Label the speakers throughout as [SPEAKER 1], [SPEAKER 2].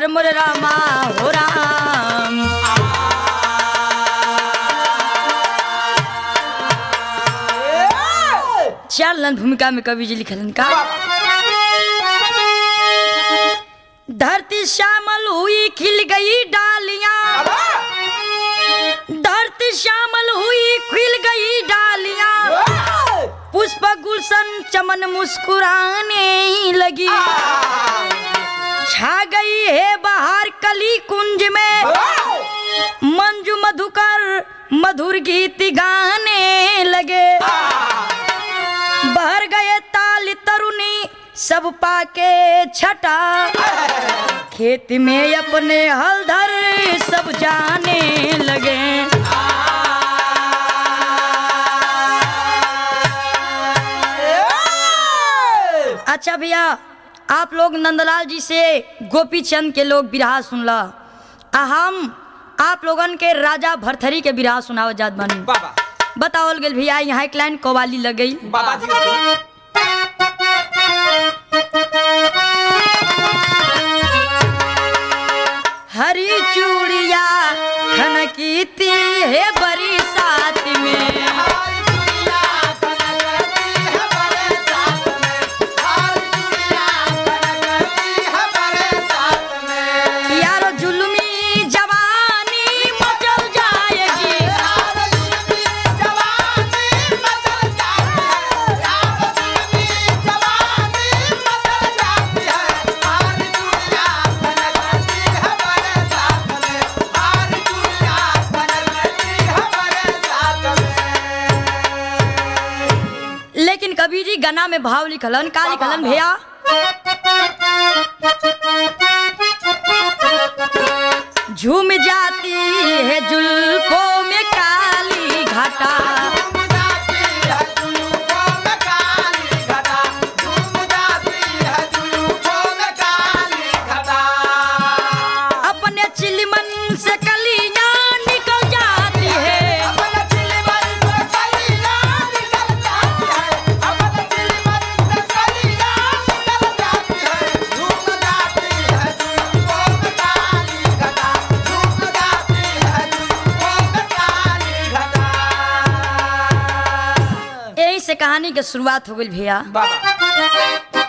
[SPEAKER 1] हर मोर रामा हो राम चार लाइन भूमिका में कवि जी लिखलन का धरती श्यामल हुई खिल गई डालियां धरती श्यामल हुई खिल गई डालियां पुष्प गुलशन चमन मुस्कुराने लगी छा गई है बाहर कली कुंज में मंजू मधुकर मधुर गीत गाने लगे बहर गए ताल तरुणी सब पाके छटा खेत में अपने हलधर सब जाने लगे अच्छा भैया आप लोग नंदलाल जी से गोपी चंद के लोग बिरहा सुनला आ हम आप लोगन के राजा भरथरी के बिरहा सुनावत जात बानी
[SPEAKER 2] बाबा
[SPEAKER 1] बतावल गेल भैया यहाँ एक लाइन कवाली लग गई
[SPEAKER 2] बाबा जी के
[SPEAKER 1] हरी चूड़िया खनकीती है बरी साथ में यारो जुल्मी जवानी मचल जाएगी लेकिन कबीर जी गना में भाव लिखलन का लिखलन भैया झूम जाती है जुल्फों में काली घटा अपने चिलमन से कलियां निकल जाती है यही से कहानी के शुरुआत हो गई भैया
[SPEAKER 2] बाबा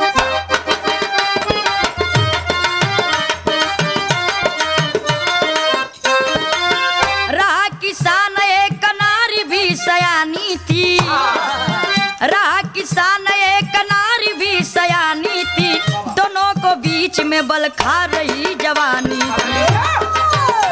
[SPEAKER 1] रहा किसान एक नारी भी सयानी थी रहा किसान एक नारी भी सयानी थी दोनों को बीच में बल खा रही जवानी थी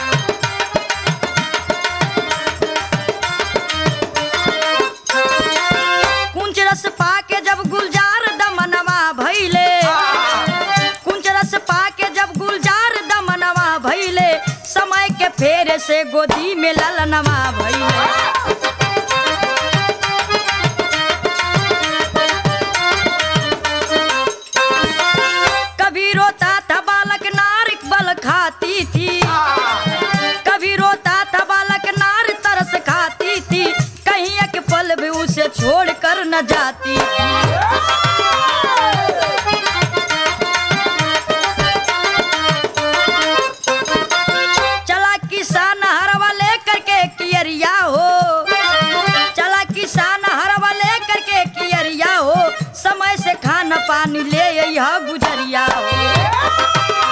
[SPEAKER 1] कुंच रस पाके जब गुलजार दमनवा भैले कुंच रस पाके जब गुलजार दमनवा भैले समय के फेरे से गोदी में ललनवा भैले कभी रोता था बालक नारिक बल खाती थी कभी रोता था बालक नार तरस खाती थी कहीं एक पल भी उसे छोड़ कर न जाती थी चला किसान हरवा लेकर के कियरिया हो चला किसान हरवा लेकर के कियरिया हो समय से खाना पानी ले यह गुजरिया हो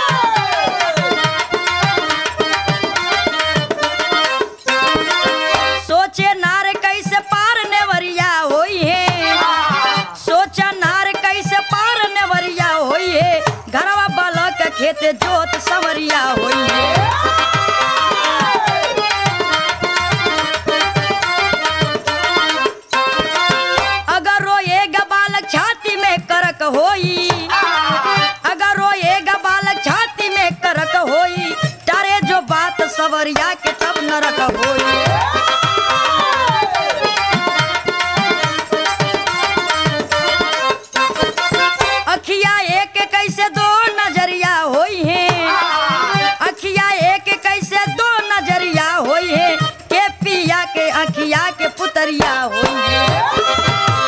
[SPEAKER 1] सोचे नार कैसे पार नेवरिया होई है सोचा नार कैसे पार नेवरिया होई है घरवा बालक खेत जोत सवरिया होई है अगर रोएगा बालक छाती में करक होई अगर रोएगा बालक छाती में करक होई डरे जो बात सवरिया के तब नरक होई अखिया एक कैसे दो नजरिया होई है अखिया एक कैसे दो नजरिया होई है के पिया के अखिया के पुतरिया होई है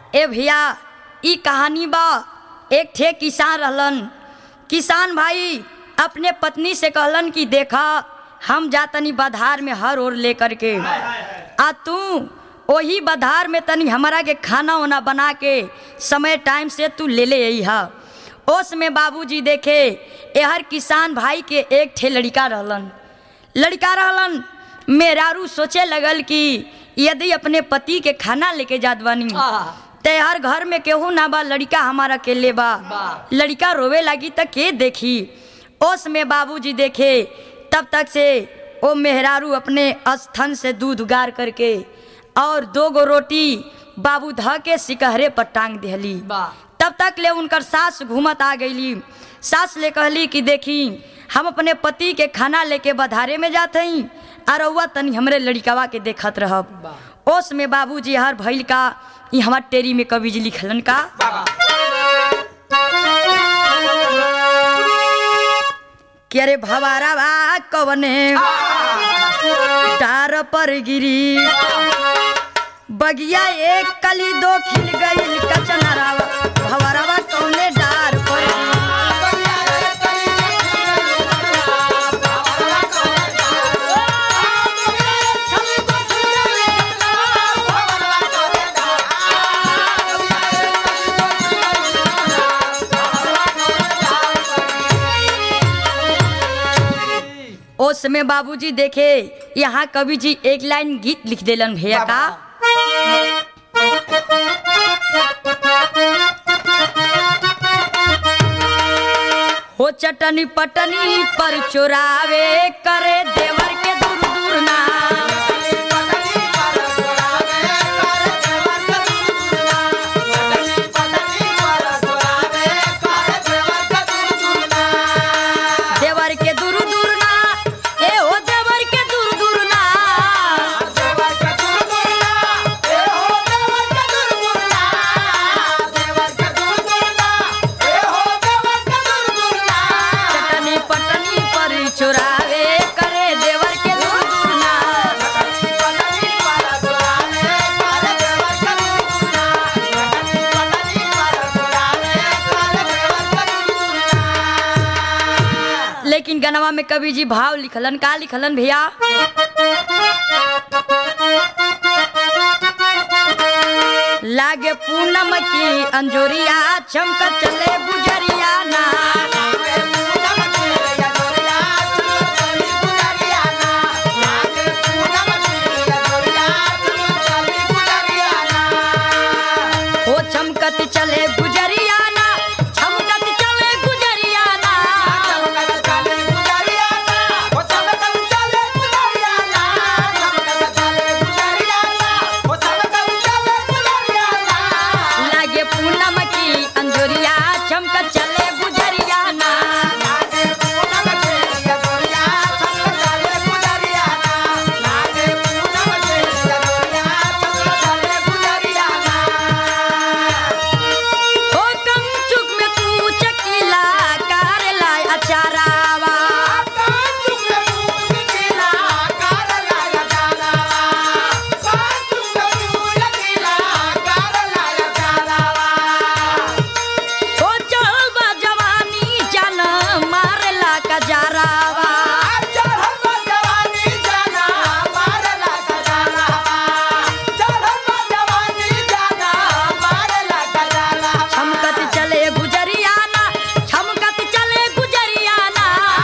[SPEAKER 1] ए भैया ई कहानी बा एक ठे किसान रहलन किसान भाई अपने पत्नी से कहलन कि देखा हम जातनी बधार में हर ओर लेकर के आ तू वही बधार में तनी हमारा के खाना वाना बना के समय टाइम से तू ले ले आई हा ओस में बाबूजी देखे एहर किसान भाई के एक ठे लड़का रहलन लड़का रहलन मेरारू सोचे लगल कि यदि अपने पति के खाना लेके जात बानी ते हर घर में केहू ना बा लड़का हमारा के ले बा
[SPEAKER 2] बा।
[SPEAKER 1] लड़का रोवे लगी त के देखी ओस में बाबूजी देखे तब तक से ओ मेहरारू अपने स्थन से दूध गार करके और दो गो रोटी बाबू ध के सिकहरे पर टांग दिहली
[SPEAKER 2] बा।
[SPEAKER 1] तब तक ले उनकर सास घूमत आ गईली सास ले कहली कि देखी हम अपने पति के खाना लेके बधारे में जात हई और रउआ तनी हमरे लड़िकावा के देखत रहब ओस में बाबूजी हर भइल का ई हमार टेरी में कवि जी लिखलन का कि अरे भवारा बा कवने टार पर गिरी बगिया एक कली दो खिल गईल कचनरावा भवरवा कौने डार पर ओस में बाबूजी देखे यहाँ कवि जी एक लाइन गीत लिख देलन भैया का हो चटनी पटनी पर चुरावे करे देवर के दूर दूर ना देवर के दूर दूर ना ए हो देवर के दूर दूर ना चटनी पटनी पर चुरावे करे देवर के दूर दूर ना लेकिन गनवा में कवि जी भाव लिखलन का लिखलन भैया लागे पूनम की अंजोरिया चमक चले गुजरिया ना हो चमकत चले गुजरिया ना चमकत चले गुजरिया ना लागे पूनम की अंजोरिया चमकत चले गुजरिया ना हो कंचुक में तू चकीला कार लाय अचारावा हो चल बा जवानी जान मारला का जारावा छमकत चले गुजरिया ना छमकत चले गुजरिया ना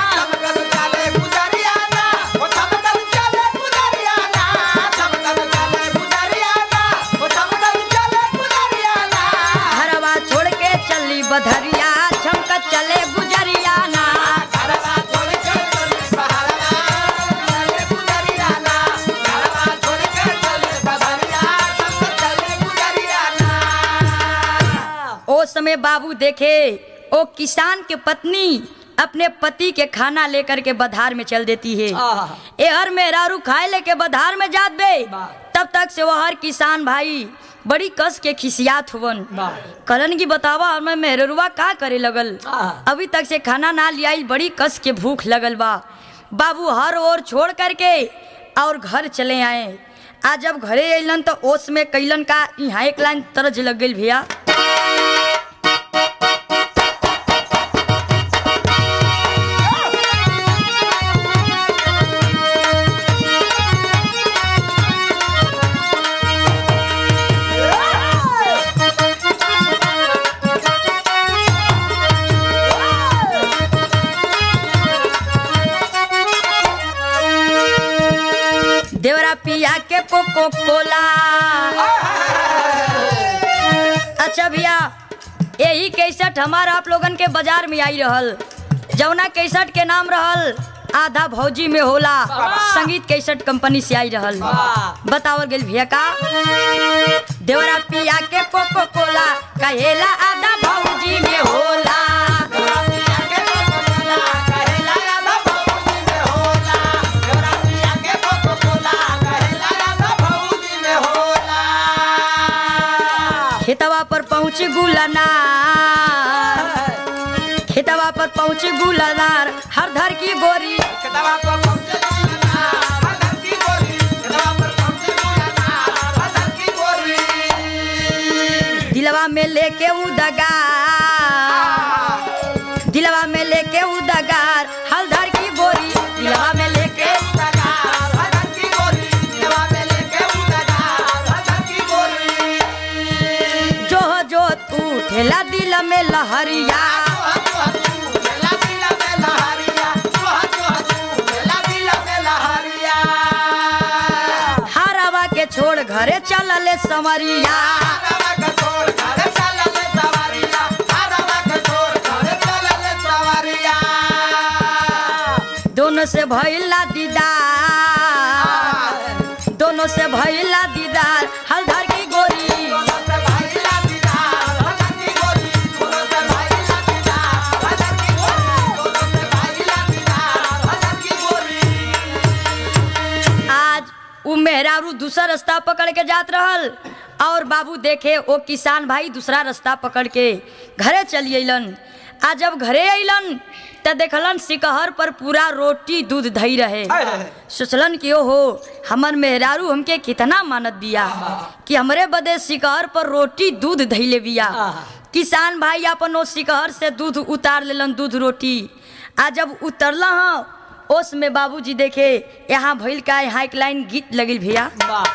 [SPEAKER 1] घरवा छोड़ के चली बधरिया छमकत चले गुजरिया ना ओ समय बाबू देखे ओ किसान के पत्नी अपने पति के खाना लेकर के बधार में चल देती है
[SPEAKER 2] आहा।
[SPEAKER 1] ए हर मेहरारू खाए लेके बधार में जात बे
[SPEAKER 2] वाह।
[SPEAKER 1] तब तक से वह हर किसान भाई बड़ी कस के खिसियात हुवन
[SPEAKER 2] वाह।
[SPEAKER 1] कलन की बतावा हमें मेहरुआ का करे लगल
[SPEAKER 2] आहा।
[SPEAKER 1] अभी तक से खाना ना लियाई बड़ी कस के भूख लगल बा बाबू हर ओर छोड़ करके और घर चले आए आज जब घरे अइलन तो ओस में कैलन का यहाँ एक लाइन तरज लग गई भैया देवरा पिया के कोको कोला अच्छा भैया यही कैसेट हमारा आप लोगन के बाजार में आई रहल जौना कैसेट के नाम रहल आधा भौजी में होला संगीत कैसेट कंपनी से आई रहल बतावल गेल भैया का देवरा पिया के कोको कोला कहेला आधा भौजी में होला खेतवा पर पहुँच गुलनार खेतवा पर पहुँच गुलनार हर धर की गोरी दिलवा में लेके उदगार दिलवा में लेके उदगार हलधर की गोरी दिलवा में लेके जो जो तू ठेला दिल में लहरिया हरवा के छोड़ घरे चलले समरिया दोनों से भइला दीदार दोनों से भइला दीदार हलधर की गोरी आज उ मेहरारू दूसरा रास्ता पकड़ के जात रहल और बाबू देखे ओ किसान भाई दूसरा रास्ता पकड़ के घरे चली अइलन आ जब घरे अइलन त देखलन सिकहर पर पूरा रोटी दूध धई रहे सोचलन कि ओहो हमर मेहरारू हमके कितना मानत बिया कि हमरे बदे सिकहर पर रोटी दूध धैले बिया किसान भाई अपन ओ सिकहर से दूध उतार लेलन दूध रोटी आ जब उतरला हाँ ओस में बाबूजी देखे यहाँ भइल का यहाँ एक लाइन गीत लगिल भैया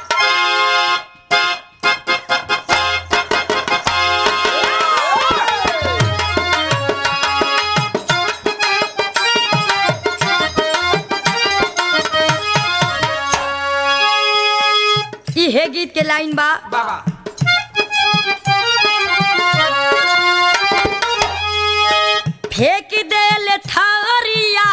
[SPEAKER 1] इहे गीत के लाइन बा
[SPEAKER 2] बाबा
[SPEAKER 1] फेंक देल थारिया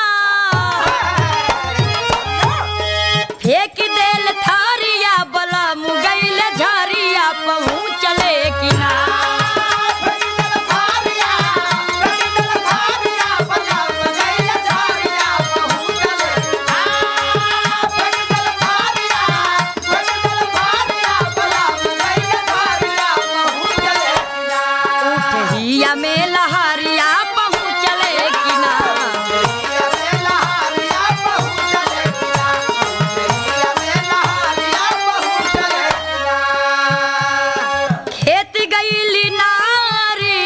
[SPEAKER 1] फेंक देल थारिया बला मुगैल झरिया पहुँचले किनार उठिया में लहरिया पहुँचले किनार खेत गईली नारी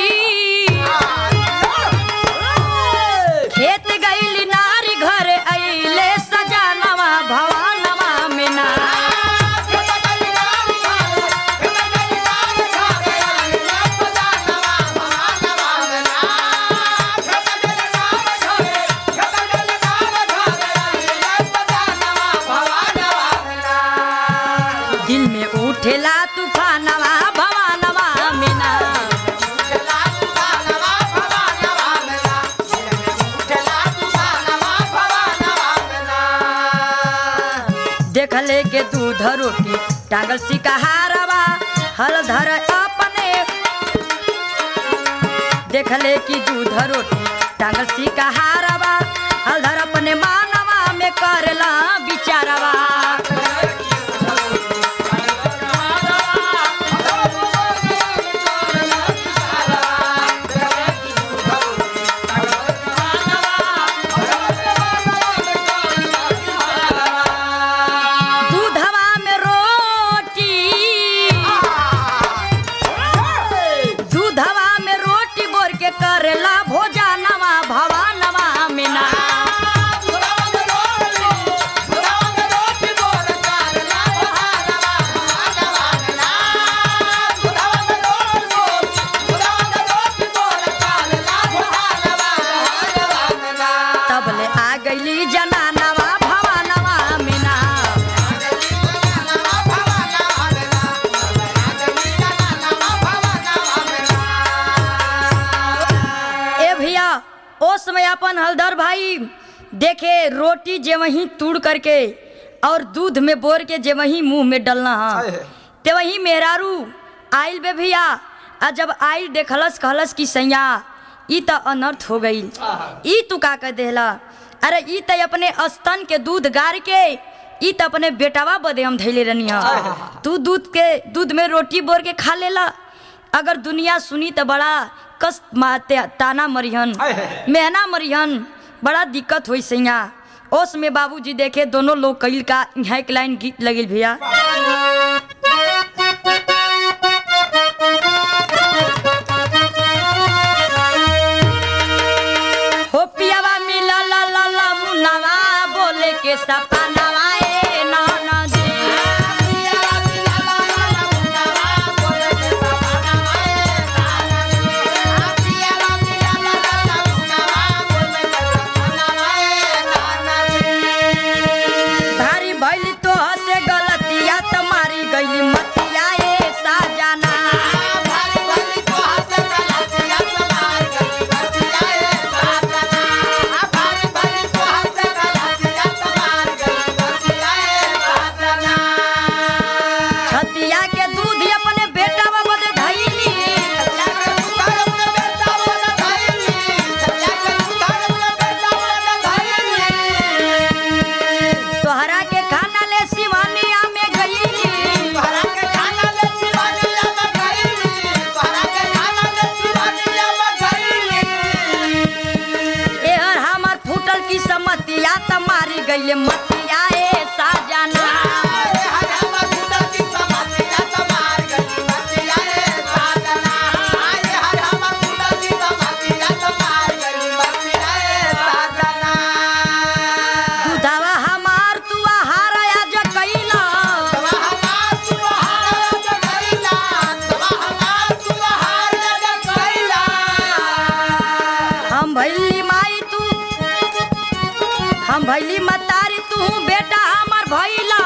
[SPEAKER 1] खेत गईली नारी घर अइले सजानवा भवानवा में ना दिल में उठेला तूफानवा भवानवा में ना देखले के दूध रोटी टांगल सिकहारवा हल धर अपने देखले की दूध रोटी टांगल सिकहारवा हल धर अपने मानवा में करला बिचारवा दूधवा में रो समय अपन हलदर भाई देखे रोटी जे वहीं तूड़ करके और दूध में बोर के जे वहीं मुंह में डलना हा
[SPEAKER 2] आए है।
[SPEAKER 1] ते वहीं मेहरारू आइल बे भैया आ जब आइल देखलस कहलस कि सैया ई त अनर्थ हो गई ई तू का कह देला अरे ई त अपने स्तन के दूध गार के ई त अपने बेटावा बदे हम धैले रहनी हा तू दूध के दूध में रोटी बोर के खा लेला अगर दुनिया सुनी त बड़ा कस माते ताना मरिहन
[SPEAKER 2] आए है।
[SPEAKER 1] मेहना मरिहन बड़ा दिक्कत हुई सैया ओस में बाबूजी देखे दोनों लोग कईल का यहाँ एक लाइन गीत लगिल भैया हो पियावा मिला ला ला ला मुनावा बोले के सपनावा ए नाना जी भारी भइली तो हसे गलतिया त मारी गइली मतिया ए साजना छतिया के दूध अपने बेटा बदे धइली तोहरा के खाना ले सिवानिया में गइली एहर हमर फूटल की समतिया त मारी गइले मतिया ए साजना दूधवा हमार तू आहार आज कइला हम भैली माई तू हम भैली मतारी तू बेटा हमर भैला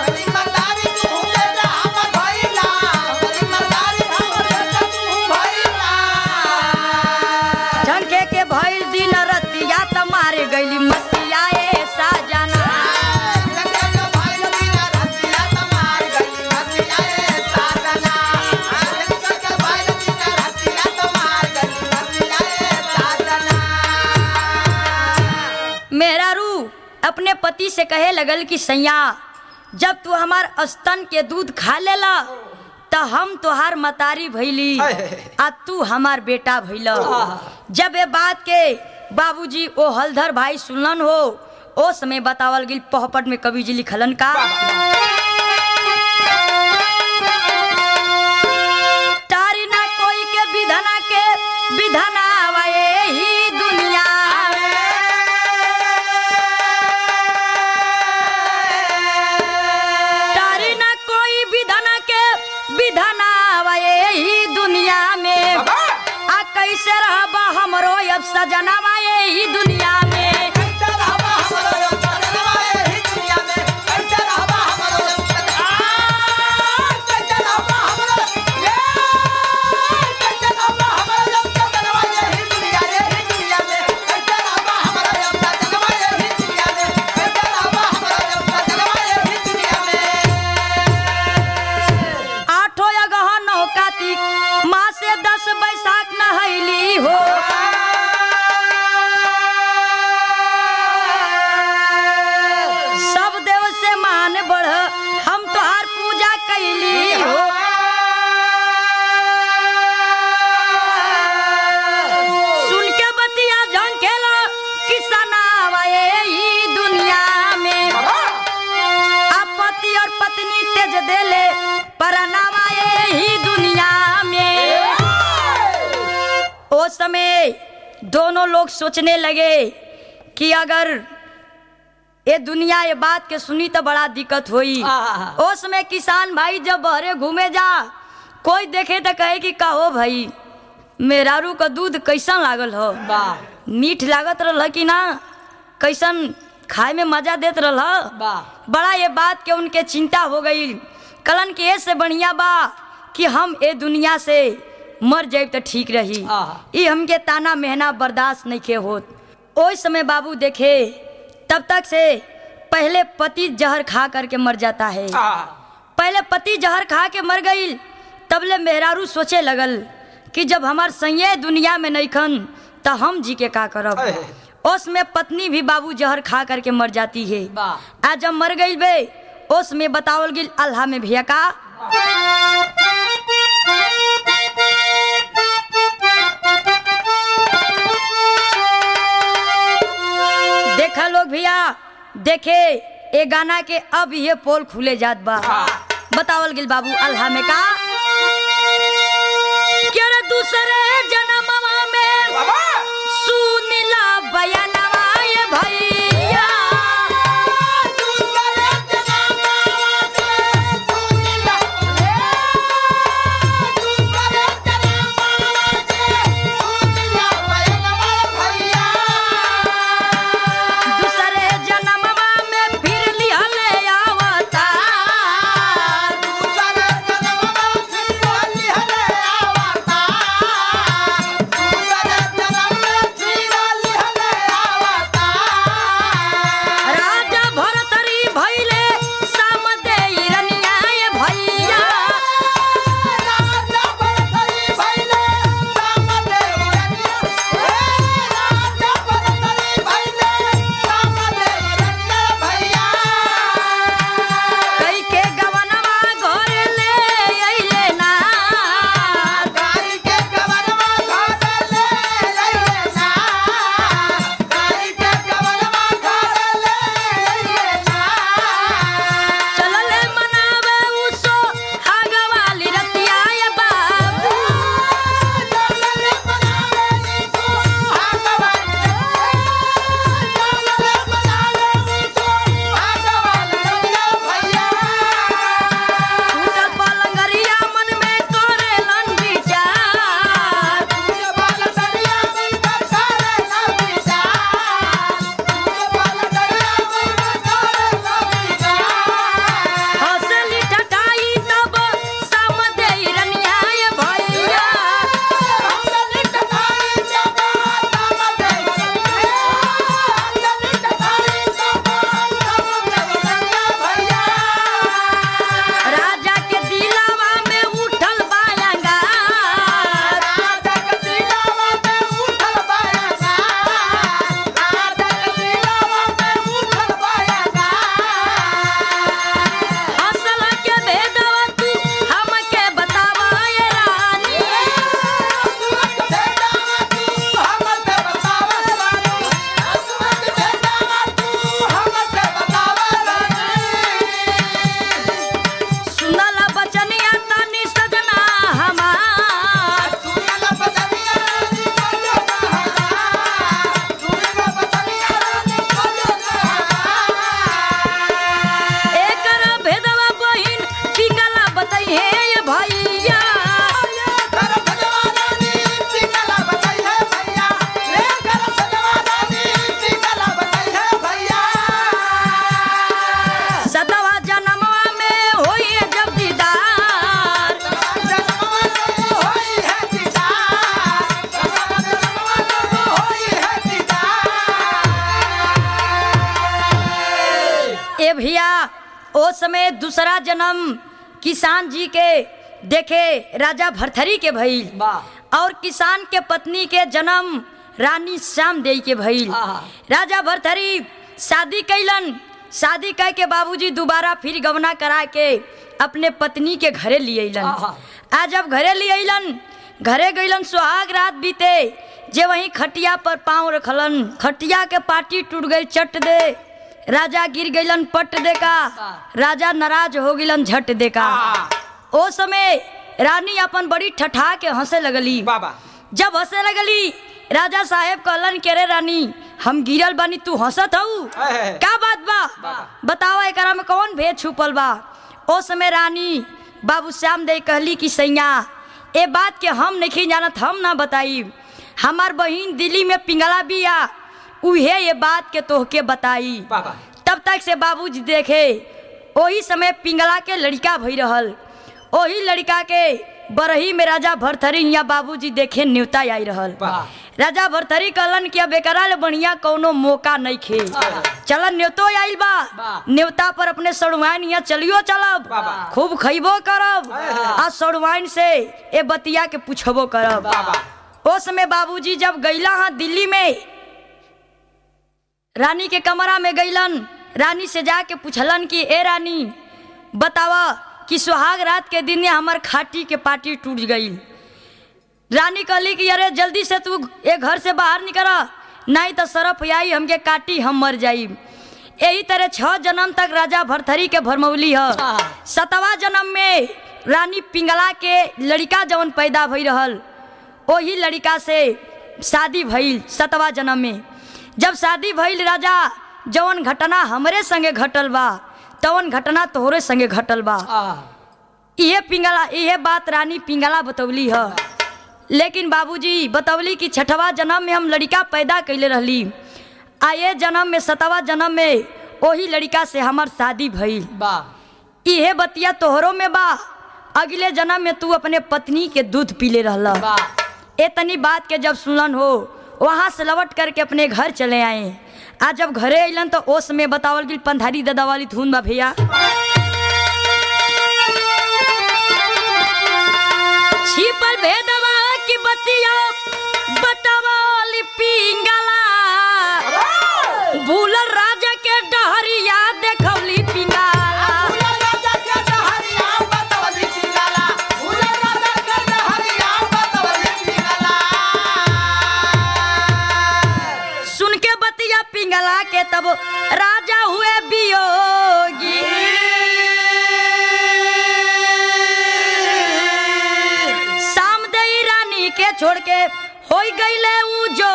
[SPEAKER 1] झंके के भइल दिन रतिया त मारे गइली मतिया ए साजना मेरा रू अपने पति से कहे लगल कि सैया जब तू हमार स्तन के दूध खा लेला त हम तोहार मतारी भैली
[SPEAKER 2] अहे।
[SPEAKER 1] आ तू हमार बेटा भैल जब ये बात के बाबूजी ओ हलधर भाई सुनलन हो ओ समय बतावल गिल पोहपट में कवि जी लिखलन का तारी ना कोई के विधना के विधना ही दुनिया तारी ना कोई विधना के विधना ही दुनिया में आ कैसे रहबा हमरो अब सजनावा ही दुनिया में आठो अगह नौ कार्तिक माँ से दस बैसाख नहैली हो सब देव से मान बढ़ हम तोहार पूजा कैली हो सुन के बतिया झंकेला किसनावा ई दुनिया में आपत्ति और पत्नी तेज देले परनावा ही दुनिया में ओ समय दोनों लोग सोचने लगे कि अगर ये दुनिया ये बात के सुनी तो बड़ा दिक्कत हुई
[SPEAKER 2] आहा।
[SPEAKER 1] ओ समय किसान भाई जब बहरे घूमे जा कोई देखे तो कहे कि कहो भाई मेहरारू का दूध कैसन लागल हो मीठ लागत रहल कि ना कैसन खाए में मजा देत रहल बड़ा ये बात के उनके चिंता हो गई कलन के ए से बढ़िया बा कि हम ए दुनिया से मर जाए तो ठीक रही
[SPEAKER 2] आहा।
[SPEAKER 1] ई हमके ताना मेहना बर्दाश्त नहीं के होत ओइ समय बाबू देखे तब तक से पहले पति जहर खा करके मर जाता है पहले पति जहर खा के मर गई तबले मेहरारू सोचे लगल कि जब हमार सैये दुनिया में नहीं खन तो हम जी के का करब
[SPEAKER 2] अहे।
[SPEAKER 1] उसमें पत्नी भी बाबू जहर खा करके मर जाती है
[SPEAKER 2] वाह।
[SPEAKER 1] आज जब मर गई बे उस में बतावल गिल अल्लाह में भैया का देखा लोग भैया देखे ए गाना के अब ये पोल खुले जात बा बतावल गिल बाबू अल्लाह में का क्या रे दूसरे जन्मवा में सुनिला बयानवा ये भैया दूसरे जन्मवा में फिर लिहले आवता राजा भरतरी भइले सामदे रनिया ये भैया कई के गवनवा घर ले अइले ना चलले मनावे उसो आगवाली रतिया ये बाबू टूटल पलंगरिया मन में करेलन विचार हंसली ठठाई तब सामदे रनिया ये भैया राजा के दिलावा में उठल बायंगार असल के भेदवा तू हमके बतावा ये रानी सुनला बचनिया तनी सजना हमार एकर भेदवा बहिन पिंगला बताइए ये भैया सतवा जन्मवा में होई जब दीदार ए भैया ओ समय दूसरा जन्म किसान जी के देखे राजा भरथरी के भइल और किसान के पत्नी के जन्म रानी श्याम देई के भइल
[SPEAKER 2] आहा।
[SPEAKER 1] राजा भरथरी शादी कैलन शादी कह के बाबूजी दोबारा फिर गवना करा के अपने पत्नी के घरे लिए अइलन
[SPEAKER 2] आहा।
[SPEAKER 1] आज जब घरे लिए अइलन घरे गइलन सुहाग रात बीते जे वहीं खटिया पर पाँव रखलन खटिया के पाटी टूट गई चट दे राजा गिर गइलन पट दे का राजा नाराज हो गइलन झट दे का ओ समय रानी अपन बड़ी ठठा के हंसे लगली
[SPEAKER 2] बाबा
[SPEAKER 1] जब हंसे लगली राजा साहेब कहलन के रे रानी हम गिरल बानी तू हंसत हऊ
[SPEAKER 2] अहे।
[SPEAKER 1] का बात बा
[SPEAKER 2] बाबा।
[SPEAKER 1] बतावा एकरा में कौन भेद छुपल बा ओ समय रानी बाबू श्याम दे कहली कि सैया ए बात के हम नहीं जानत हम ना बताई हमार बहिन दिल्ली में पिंगला बिया उहे ये बात के तोहके बताई
[SPEAKER 2] बाबा
[SPEAKER 1] तब तक से बाबूजी देखे ओही समय पिंगला के लड़का भई रहल ओही लड़का के बरही में राजा भरथरी यहाँ बाबूजी देखे न्योता आई रहल
[SPEAKER 2] वाह।
[SPEAKER 1] राजा भरथरी कहलन कि अब एकरा ले बढ़िया कौनो मौका नहीं खे चलन न्योतो आइल बा
[SPEAKER 2] वाह।
[SPEAKER 1] न्योता पर अपने सड़ुआइन यहाँ चलियो चलब
[SPEAKER 2] वाह, वाह।
[SPEAKER 1] खूब खइबो करब आ सड़ुआइन से ए बतिया के पूछबो करब
[SPEAKER 2] वाह।
[SPEAKER 1] ओ समय बाबूजी जब गईला हाँ दिल्ली में रानी के कमरा में गईलन रानी से जाके पूछलन कि ए रानी बतावा कि सुहाग रात के दिन हमार खाटी के पार्टी टूट गई रानी कहली कि अरे जल्दी से तू ए घर से बाहर निकल नहीं तो सरफ आई हमके काटी हम मर जाई यही तरह छह जन्म तक राजा भरथरी के भरमौली ह सतवा जन्म में रानी पिंगला के लड़का जवन पैदा भई रहल वही लड़का से शादी भइल सतवा जन्म में जब शादी भइल राजा जवन घटना हमरे संगे घटल बा तवन घटना तोहरे संगे घटल बा इहे पिंगला इहे बात रानी पिंगला बतौली ह लेकिन बाबूजी बतौली कि छठवा जन्म में हम लड़का पैदा कैले रहली आ ये जन्म में सतवा जन्म में वही लड़का से हमार शादी भइल इहे बतिया तोहरो में बा अगले जन्म में तू अपने पत्नी के दूध पीले रहला ए तनी बात के जब सुनलन हो वहां से लौट करके अपने घर चले आए आज जब घरे अलन तो ओस में बतावल गई पंधारी दादा वाली धुन बा भैया छिपल भेदवा की बतिया बतावली पिंगला भूलल राजा के डहरिया देखौली पिंगला सुन के बतिया पिंगला के तब राजा हुए बियोगी शाम दई रानी के छोड़ के हो गईले उ जो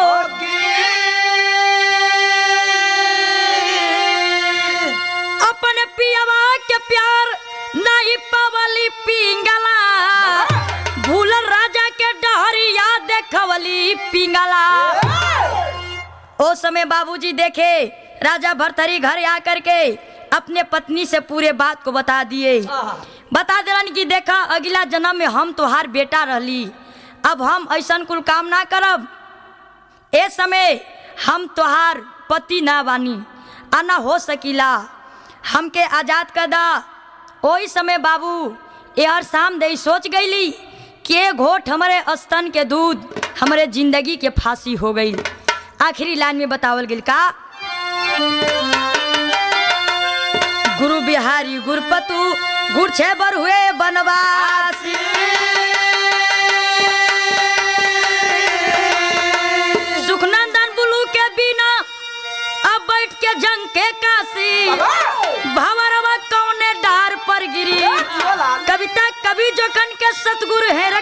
[SPEAKER 1] अपन पियवा के प्यार नहीं पवली पिंगला भूलल राजा के डहरिया देखवली पिंगला ओ समय बाबूजी देखे राजा भरथरी घर आकर के अपने पत्नी से पूरे बात को बता दिए बता दिलन कि देखा अगला जन्म में हम तोहार बेटा रहली अब हम ऐसन कुल काम ना करब ए समय हम तोहार पति ना बानी आ ना हो सकीला हमके आजाद कर दा ओही समय बाबू ये हर शाम दे सोच गईली कि ए घोट हमारे स्तन के दूध हमारे जिंदगी के फांसी हो गई आखिरी लाइन में बतावल गेल का गुरु बिहारी गुरपतु गुर छे बर हुए बनवासी सुखनंदन बुलू के बिना अब बैठ के जंग के काशी भवरवा कौने डार पर गिरी कविता कवि जोखन के सतगुरु है